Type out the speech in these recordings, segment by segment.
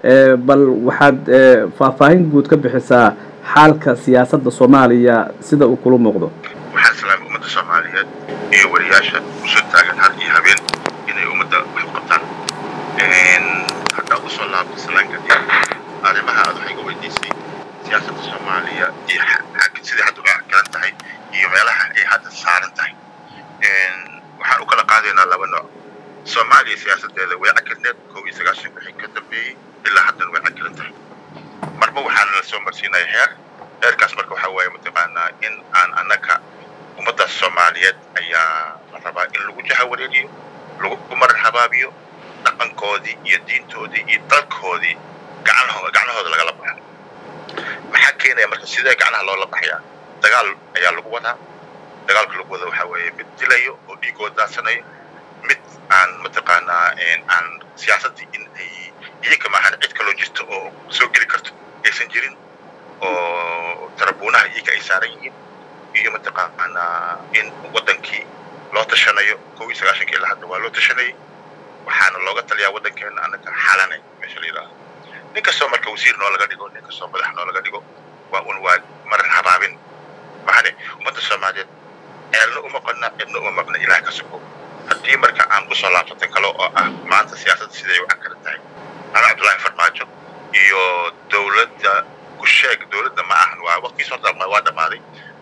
bal waxaad faahfaahin guud ka bixisaa xaalka siyaasadda soomaaliya sida uu kula muuqdo waxaan islaamay ummadda soomaaliyeed iyo wariyaasha usoo taagan har iyo habeen inay ummadda wax u qabtaan haddaa usoo laabto islaanka arrimaha aad waxay ga weydiisay siyaasadda soomaaliya iyo sidai hadda uga garan tahay iyo meelaha ay hadda saaran tahay waxaan u kala qaadaynaa laba nooc soomaaliya siyaasadeeda way cakirneed kow iyo sagaashan wixii ka dambeeyey ilaa haddana way cakiran tahay marba waxaana la soo marsiinaya heer heerkaas marka waxaa waaye mataqaanaa in aan annaga ummaddaas soomaaliyeed ayaa la rabaa in lagu jaha wareegiyo lagu marar habaabiyo dhaqankoodii iyo diintoodii iyo dalkoodii gacnaho gacnahooda lagala baxa maxaa keenaya marka sidee gacnaha loola baxayaa dagaal ayaa lagu wadaa dagaalka lagu wada waxaa weeye mid dilayo oo dhiigooda daadsanayo mid aan mataqaanaa aan siyaasaddii in ay iyaga maahan cid kaloo jirto oo soo geli karto aysan jirin oo tarabuunaha iyaga ay saaran yihiin iyo mataqaanaa in waddankii loo tashanayo kow iyo sagaashankii ilaa hadda waa loo tashanayay waxaana looga taliyaa waddankeena annaga xalanay meesha la yidhahdo nin kastoo marka wasiir noo laga dhigo nin kastoo madax noo laga dhigo waa un waa marar habaabin maxane ummadda soomaaliyeed ceelna uma qodna cidna uma maqna ilaah ka sugo haddii marka aan kusoo laabsatan kale oo ah maanta siyaasadda siday u cakaran tahay ana cabdullaahi farmaajo iyo dowladda kusheeg dowladda ma ahan waa waqtigiis horta waa dhammaaday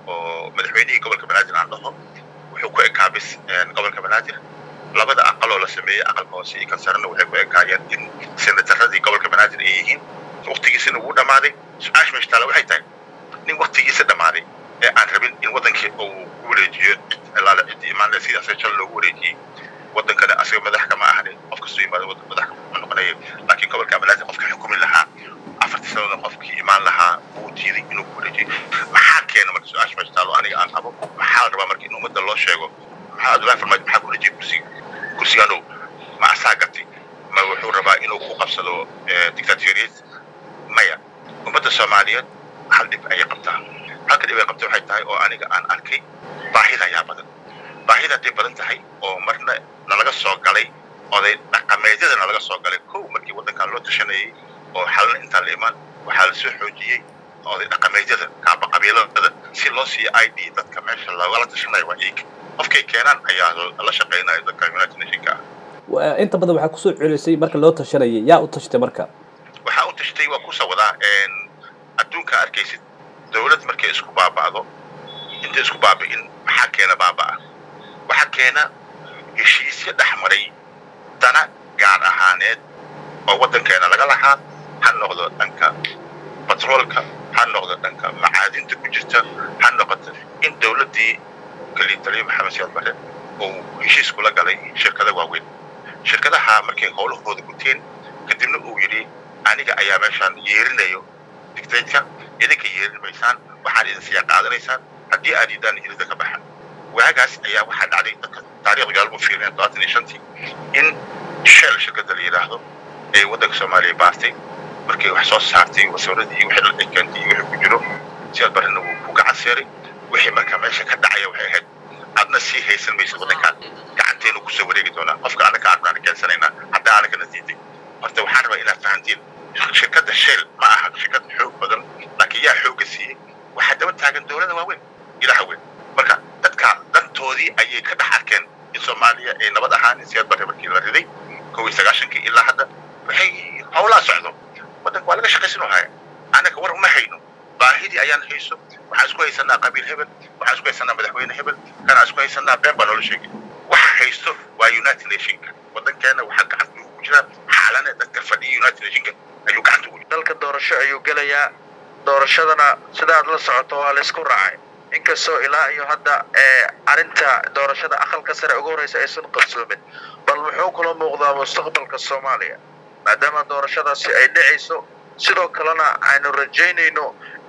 oo madaxweynihii gobolka banaadir aan dhaho wuxuu ku ekaa bis gobolka banaadir labada aqaloo la sameeyey aqalka hoose iyo kan sarena waxay ku ekaayeen in senataradii gobolka banaadir ay yihiin waqtigiisina wuu dhammaaday su-aasha meesha taala waxay tahay nin waqtigiisa dhammaaday ee aan rabin in waddankii uu ku wareejiyo cid ilaale cid imaanle sidaasee jal loogu wareejiyey waddankana asaga madax kama ahanin qof kastoo yimaado madax kama noqonaya laakiin gobolka banaadir qofka xukumi lahaa afartii sanada qofkii imaan lahaa wuu diiday inuu ku wareejiyo maxaa keena marka su-aasha meesha taalo aniga aan qabo maxaa la rabaa marka in ummadda loo sheego maxaa abdullahi farmaajo maxaa ku wareejiyay kursiga kursiganu ma asaa gatay ma wuxuu rabaa inuu ku qabsado dictatoriyad maya ummadda soomaaliyeed hal dhib ayay qabtaa halka dhib ay qabta waxay tahay oo aniga aan arkay baahida ayaa badan baahida hadday badan tahay oo marna nalaga soo galay oday dhaqameedyada nalaga soo galay kow markii waddankan loo tashanayay oo xalna intaan la imaan waxaa la soo xoojiyey oday dhaqameedyada kaaba qabiilada si loo siiyo i d dadka meesha lagala tashanayo waa iyaga qofkay keenaan ayaa la shaqaynaya dadka united nationka ah inta badan waxaa kusoo celisay marka loo tashanayay yaa u tashtay marka waxaa u tashtay waa kusa wadaa adduunka arkaysid dowlad markay isku baaba'do intay isku baabi'in maxaa keena baaba'a waxaa keena heshiisyo dhex maray dana gaar ahaaneed oo waddankeena laga lahaa ha noqdo dhanka batroolka ha noqdo dhanka macaadinta ku jirta ha noqoto in dowladdii kaliitaliyo maxamed siyaad bare uu heshiis kula galay shirkada waaweyn shirkadaha markay howlahooda guteen kadibna uu yidhi aniga ayaa meeshaan yeerinayo dictatka idinka yeerin maysaan waxaad idin siya qaadanaysaan haddii aad idaan irida ka baxa waagaas ayaa waxaa dhacday dadka taariikhda gaalmo fiireen todobaatan iyo shantii in shell shirkada la yidhaahdo ee waddanka soomaaliya baastay markay wax soo saartay wasaaradii iyo wixii la keentay iyo wixii ku jiro siyaad barrena wuu ku gacan seeray wixii marka meesha ka dhacaya waxay ahayd adna sii haysan maysa waddankaan gacanteenu kusoo wareegi doonaa qofka anaka aadnaan keensanaynaa hadda anagana diiday horta waxaan rabaa inaad fahantiin shirkadda shell ma aha shirkad xoog badan laakiin yaa xoogga siiyey waxaa daba taagan dowlada waaweyn ilaha weyn marka dadka dantoodii ayay ka dhex arkeen in soomaaliya ay nabad ahaan siyaad barre markii la riday kow iyo sagaashankii ilaa hadda waxay howlaa socdo waddanka waa laga shaqaysan haya annaga war uma hayno baahidii ayaan hayso waxaan isku haysanaa qabiil hebel waxaan isku haysanaa madaxweyne hebel kanaan isku haysanaa been baa noola sheegay waxa haysto waa united nationka waddankeena waxaa gacanta ugu jira xaalane dadka fadhiya united nationka ayuu gacanta ugu jira dalka doorasho ayuu gelayaa doorashadana sidaad la socoto waa laysku raacay inkastoo ilaa iyo hadda arrinta doorashada aqalka sare ugu horeysa aysan qabsoomin bal muxuu kula muuqdaa mustaqbalka soomaaliya maadaama doorashadaasi ay dhacayso sidoo kalena aynu rajaynayno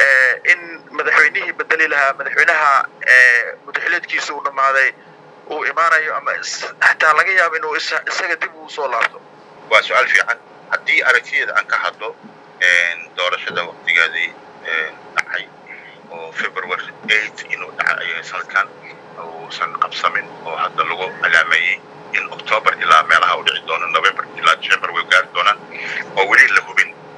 in madaxweynihii bedeli lahaa madaxweynaha mudaxileedkiisa uu dhammaaday uu imaanayo ama xataa laga yaabo inuu isaga dib uu soo laabto waa su-aal fiican haddii aragtiyeeda aan ka hadlo doorashada waqtigeedii dhacay oo february eight inuu dhacay ayay sanadkan uusan qabsamin oo hadda lagu calaameeyey in october ilaa meelaha u dhici doono november ilaa december way gaari doonaan oo weli la hubin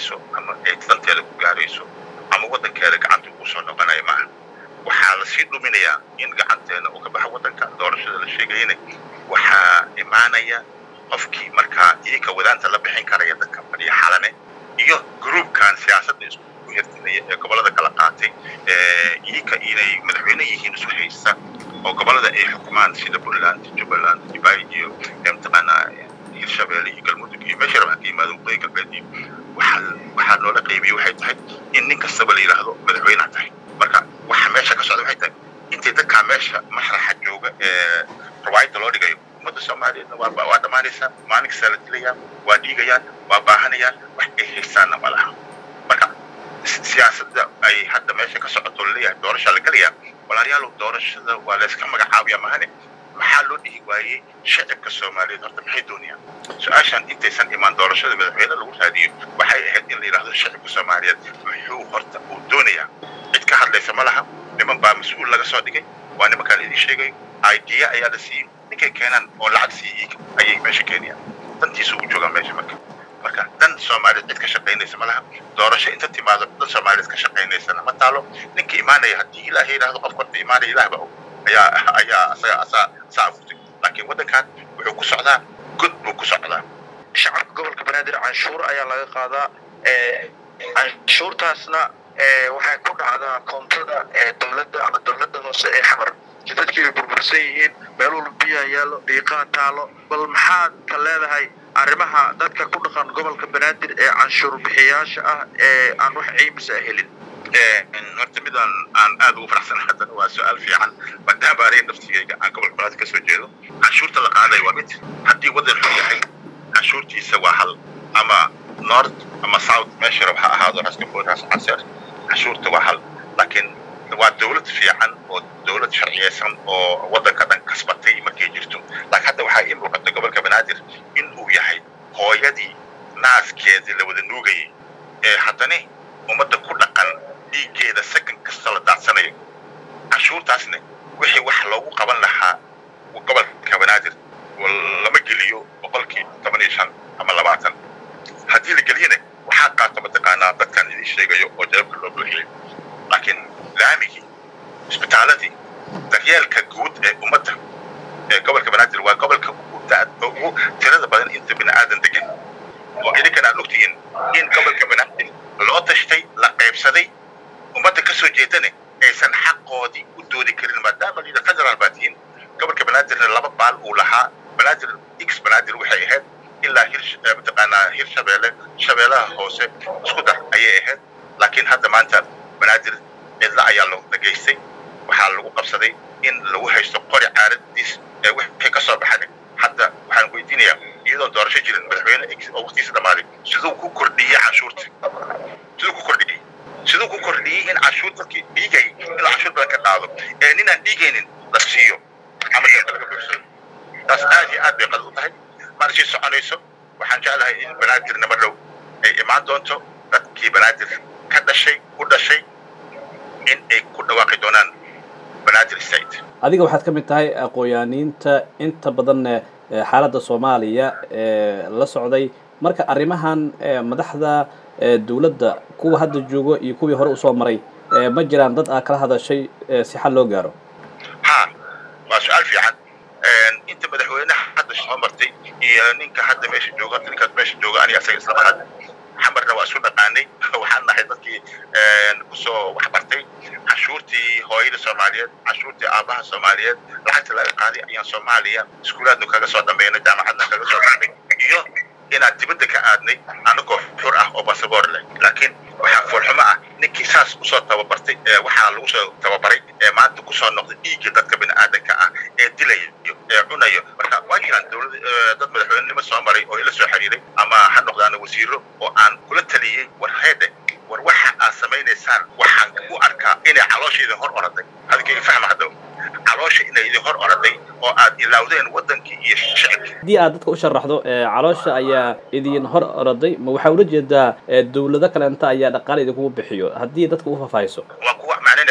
gaarayso ama ay danteeda ku gaarayso ama waddankeeda gacanta ugu soo noqonaya maaha waxaa lasii dhuminayaa in gacanteena uu ka baxo waddanka doorashada la sheegayna waxaa imaanaya qofkii markaa iyaka wadaanta la bixin karaya dadka fadhiya xalane iyo gruubkan siyaasadda isku hirtinaya ee gobollada kala qaatay iyaka inay madaxweyne yihiin isu haysta oo gobollada ay xukumaan sida puntland jubbaland dubai iyo mataqaanaa hirshabeelle iyo galmudug iyo meesha rabaan ka yimaado waqooyi galbeed iyo waxaa waxaa loola qaybiyey waxay tahay in nin kastaba la yidhaahdo madaxweyneha tahay marka waxa meesha ka socda waxay tahay intay dadkaa meesha mashraxa jooga ee rawaayadda loo dhigayo ummadda soomaaliyeedna waa waa dhammaanaysaa maalin kastaa la dilayaan waa dhiigayaan waa baahanayaan wax ay haystaanna ma laha marka siyaasadda ay hadda meesha ka socoto laleeyahay doorashaa la gelayaa walaalayaal doorashada waa la iska magacaabaya mahane maxaa loo dhihi waayey shacibka soomaaliyeed horta maxay doonayaan su-aashan intaysan imaan doorashada madaxweyne lagu raadiyo waxay ahayd in la yidhahdo shacibka soomaaliyeed muxuu horta uu doonayaa cid ka hadlaysa ma laha niman baa mas-uul laga soo dhigay waa nimankaan idin sheegayo idea ayaa la siiyey ninkay keenaan oo lacag siiyey ayay meesha keenayaan dantiisa ugu joogaan meesha marka marka dan soomaaliyeed cid ka shaqaynaysa ma laha doorasho inta timaado dan soomaaliyeed ka shaqaynaysana ma taalo ninka imaanaya haddii ilaahay yidhahdo qof horta imaanaya ilaah ba og ayaa ayaa asaga asaa asaa abuurtay laakiin waddankan wuxuu ku socdaa god buu ku socdaa shacabka gobolka banaadir canshuur ayaa laga qaadaa canshuurtaasna waxay ku dhacdaa koontada dowladda ama dowladda hoose ee xamar jidadkii ay burbursan yihiin meel walba biyaha yaallo dhiiqaa taalo bal maxaad ka leedahay arrimaha dadka ku dhaqan gobolka banaadir ee canshuur bixiyaasha ah ee aan wax ciimisa helin horta mid aan aan aad ugu faraxsanahay haddana waa su-aal fiican maadaama aniga naftigayga aan gobolka banaadir ka soo jeedo canshuurta la qaaday waa mid haddii waddan xun yahay canshuurtiisa waa hal ama north ama south meesha rab ha ahaado raskaboodhaas canseer canshuurta waa hal laakiin waa dowlad fiican oo dowlad sharciyeysan oo waddanka dhan kasbatay markay jirto laakiin hadda waxaa ii muuqata gobolka banaadir in uu yahay hooyadii naaskeedii la wada nuugayay ee haddana ummadda ku dhaqan dhiiggeeda sakan kasta la daadsanayo canshuurtaasna wixii wax loogu qaban lahaa gobolka banaadir lama geliyo boqolkii toban iyo shan ama labaatan haddii la geliyana waxaa qaata mataqaanaa dadkan idin sheegayo oo jeebka loo buuxiyay laakiin laamigii isbitaaladii daryeelka guud ee ummadda ee gobolka banaadir waa gobolka ugu tirada badan inta bini aadan degan oo idinkan aad ogtihiin in gobolka banaadir loo tashtay la qaybsaday ummadda ka soo jeedana aysan xaqoodii u doodi karin maadaama liida federaal baa tihiin gobolka banaadirna laba baal uu lahaa banaadir x banaadir waxay ahayd ilaa hir mataqaanaa hir shabeelle shabeelaha hoose isku dar ayay ahayd laakiin hadda maanta banaadir cidla ayaa loo dhageystay waxaa lagu qabsaday in lagu haysto qori caaradiis ee wixii ka soo baxay hadda waxaan weydiinayaa iyadoon doorasho jirin madaxweyne oo waqtigiisa dhammaaday siduu ku kordhiyey canshuurta siduu ku kordhiyey siduu ku kordhiyey in canshuur dadkii dhiigay inuu canshuur badan ka qaado ee ninaan dhiigaynin la siiyo ama dadka laga buuxsado taas aad iyo aad bay qalad u tahay mana sii soconayso waxaan jeclahay in banaadir nima dhow ay imaan doonto dadkii banaadir ka dhashay ku dhashay in ay ku dhawaaqi doonaan banaadir state adiga waxaad ka mid tahay aqooyaaniinta inta badanna xaaladda soomaaliya ee la socday marka arrimahan madaxda dowladda kuwa hadda joogo iyo kuwii hore usoo maray ma jiraan dad aa kala hadashay si xal loo gaaro ha waa su-aal fiican inta madaxweynaha hadda soo martay iyo ninka hadda meesha jooga ninkaas meesha jooga aniga asaga isla mahad xamarna waa isu dhaqaanay waxaan nahay dadkii kusoo waxbartay canshuurtii hooyada soomaaliyeed canshuurtii aabaha soomaaliyeed lacagta laga qaaday ayaan soomaaliya iskuulaadnu kaga soo dambeynay jaamacadna kaga soo baxnay iyo inaan dibadda ka aadnay anagoo xur ah oo basaboor leh laakiin waxaa foolxumo ah ninkii saas usoo tababartay waxaa lagu soo tababaray ee maanta kusoo noqday dhiiggii dadka bini'aadanka ah ee dilayo ee cunayo marka waa jiraan dowlad dad madaxweynenimo soo maray oo ila soo xiriiray ama ha noqdaana wasiiro oo aan kula taliyey war heede war waxa aad samaynaysaan waxaan u arkaa inay caloosha idin hor oraday hadalkayga fahma hadda caloosha inay idin hor oraday oo aad ilaawdeen waddankii iyo shicibkii haddii aad dadka u sharaxdo caloosha ayaa idin hor oraday ma waxaa ula jeedaa dowlado kaleenta ayaa dhaqaale idinkugu bixiyo haddii dadka u faahfaahiso waa kuwa macnina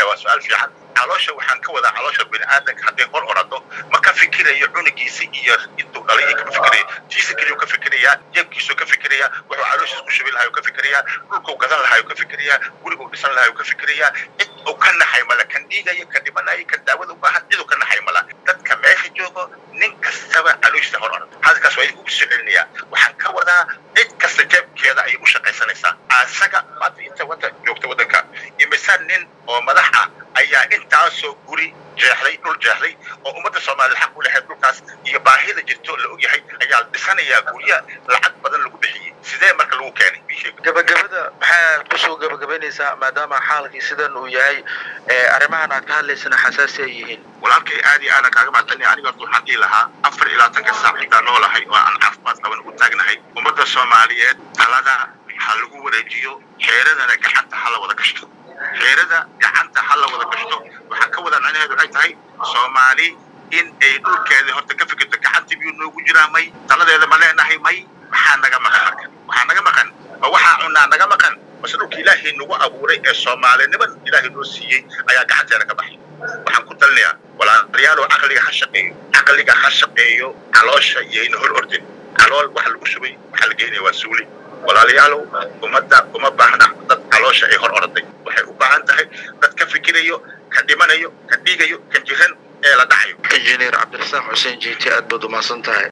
waa su-aal fiican caloosha waxaan ka wadaa caloosha bini'aadanka hadday hor orado ma ka fikirayo cunugiisa iyo intuu dhalay iyo kama fikirayo tiisa keliyu ka fikirayaa jeebkiisuu ka fikirayaa wuxuu calooshiis ku shubi lahaa ka fikirayaa dhulkuu gadan lahaa ka fikirayaa guriguu dhisan lahaa ka fikirayaa cid uu ka naxay mala kan dhiigaya kan dhimanaya kan daawada u baahan ciduu ka naxay mala dadka meesha joogo nin kastaba calooshiisa hor orado hadalkaas waa idinku soo celinayaa waxaan ka wadaa cid kasta jeebkeeda ayay u shaqaysanaysaa asaga maanta inta wada joogta waddanka imisa nin oo madax ah ayaa intaasoo guri jeexday dhul jeexday oo ummadda soomaaliyed xaq u lahayd dhulkaas iyo baahida jirto la ogyahay ayaa dhisanayaa gurya lacag badan lagu bixiyey sidee marka lagu keenay gabagabada maxaad kusoo gabagabaynaysaa maadaama xaalkii sidan uu yahay arrimahan aad ka hadlaysana xasaasi ay yihiin walaalkay aad iyo aadan kaaga mahadcelinaya aniga horta waxaan dhihi lahaa afar iyo labaatanka saac intaan noolahay oo aan caafimaad qaban ugu taagnahay ummadda soomaaliyeed talada ha lagu wareejiyo xeeradana gacanta ha la wada gashto xeerada gacanta ha la wada gashto waxaan ka wada macnaheedu waxay tahay soomaali in ay dhulkeeda horta ka fikirto gacanta biyuu noogu jiraa may taladeeda ma leenahay may maxaa naga maqan marka waxaa naga maqan ma waxaa cunaa naga maqan base dhulka ilaahay nagu abuuray ee soomaaliniman ilaahay noo siiyey ayaa gacanteeda ka baxay waxaan ku talinayaa walaalayaalow caqliga ha shaqeeyo caqliga ha shaqeeyo caloosha iyayna hor ordin calool waxa lagu shubay waxaa la geynaya waa suuli walaalayaalow ummadda uma baahna dad caloosha ay hor orday waxay u baahan tahay dad ka fikirayo ka dhimanayo ka dhiigayo ka jiran ee la dhacayo injineer cabdirasaaq xuseen jiiti aad baad umahadsan tahay